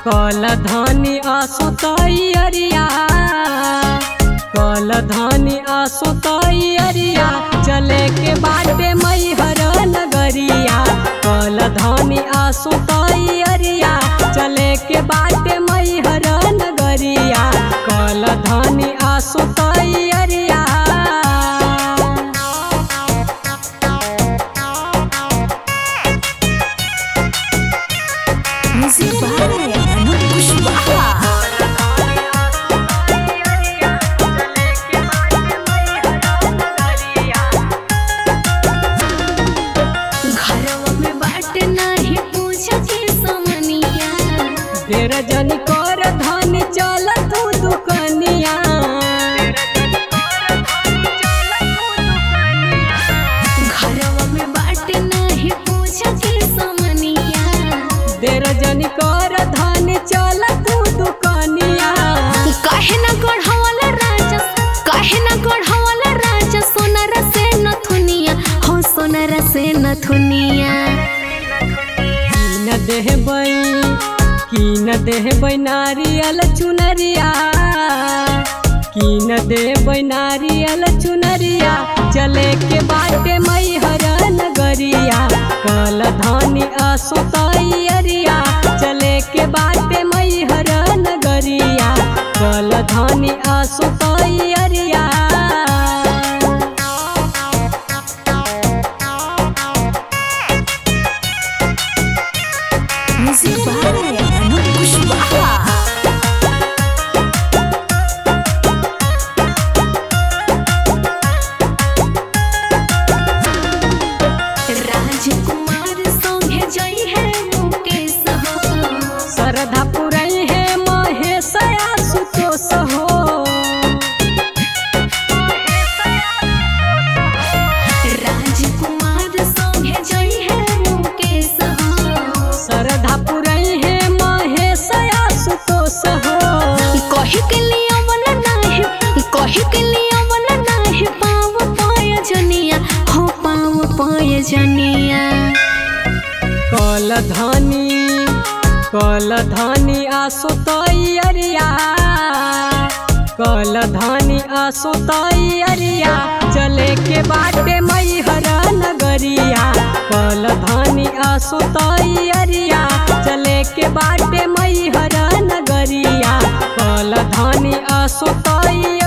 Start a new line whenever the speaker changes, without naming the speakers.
कल धनी असुतई अरिया कल धनी असुतई अरिया चले के बाटे मैहर नगरिया कल धनी असुतई अरिया चले के बाटे मैहर नगरिया कल धनी असुतई अरिया
Music by Anup Kushwaha. घरवा में बाट नाही पूछा के समनिया
ढेर जन कर धन चल तू दुकनिया
घरवा में बाट नाही पूछा के समनिया
ढेर जन कर धन चल तू दुकनिया
काहे ना गढ़वाला राजा काहे ना गढ़वाला राजा सोनार से नथुनिया हो सोनार से नथुनिया
की न देहबै की न देहबै नारियल चुनरिया की न देबै नारियल चुनरिया चले के बाटे मैहर नगरिया कल धनी असुतई अरिया चले के बाटे मैहर नगरिया कल धनी असुतई अरिया
Music by Anup Kushwaha. राजकुमार संगे जई है मुकेश हो
श्रद्धा पुरई है महेश आशुतोष हो
राजकुमार संगे जई है मुकेश हो
श्रद्धा पुरई है महेश आशुतोष हो
कही के लिए मन नाही कही के लिए मन नाही पाव पाय जनिया हो पाव पाय जनिया
कल धनी कल धनी आशुतई अरिया कल धनी आशुतई अरिया चले के बाटे मैहर नगरिया कल धनी आशुतई अरिया चले के बाटे मैहर नगरिया कल धनी आशुतई